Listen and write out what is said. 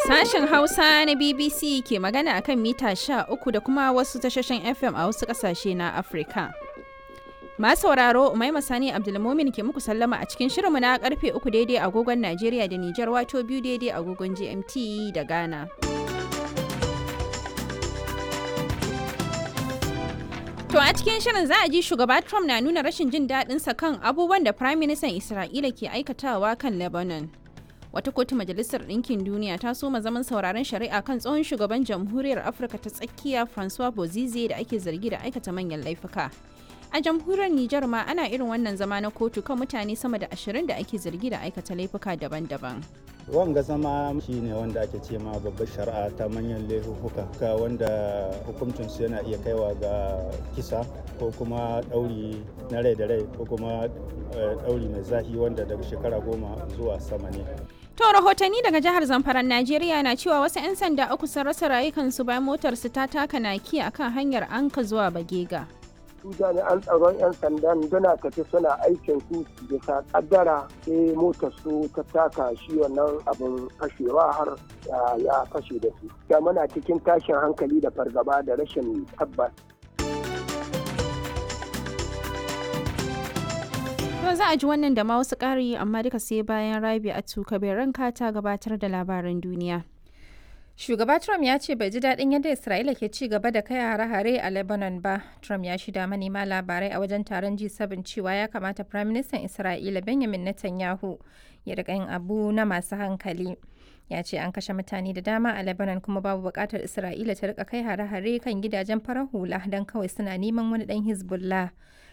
Sashen Hausa na BBC ke magana akan mita 13 da kuma wasu tashoshin FM a wasu ƙasashe na Afirka. Masu sauraro Umaima Sani Abdulmumin ke muku sallama a cikin shirinmu na karfe 3 daidai agogon Najeriya da Nijar wato biyu daidai agogon GMT da Ghana. To a cikin shirin za a ji shugaba Trump na nuna rashin jin daɗinsa kan abubuwan da Prime Minister Isra'ila ke aikatawa kan Lebanon. Wata kotu Majalisar Ɗinkin Duniya ta soma zaman sauraron shari'a kan tsohon shugaban Jamhuriyar Afirka ta tsakiya Francois Bozize da ake zargi da aikata manyan laifuka. A jamhuriyar Nijar ma ana irin wannan zama na kotu kan mutane sama da ashirin da ake zargi da aikata laifuka daban-daban. wanga zama shi ne wanda ake ce ma babbar shari'a ta manyan laifuka wanda hukuncinsu yana iya kaiwa ga kisa ko kuma ɗauri na rai da rai ko kuma ɗauri mai zahi wanda daga shekara goma zuwa sama ne To rahotanni daga jihar Zamfara Najeriya na cewa wasu 'yan sanda uku sun rasa rayukansu bayan motarsu ta taka naki akan hanyar Anka zuwa Bagega. su jami'an tsaron 'yan sandan suna tafi suna aikin su bisa kaddara sai motar su ta taka shi wannan abin fashewa har ya fashe da su da muna cikin tashin hankali da fargaba da rashin tabbas To za a ji wannan da ma wasu ƙari amma duka sai bayan rabi a tuka ranka ta gabatar da labaran duniya. Shugaba Trump ya ce bai ji daɗin yadda Isra'ila ke ci gaba da kai hare-hare a Lebanon ba. Trump ya shida manema labarai a wajen taron G7 cewa ya kamata Firaministan Isra'ila Benjamin Netanyahu ya riƙa yin abu na masu hankali. Ya ce an kashe mutane da dama a Lebanon kuma babu buƙatar Isra'ila ta riƙa kai hare-hare kan gidajen farar hula don kawai suna neman wani ɗan Hezbollah.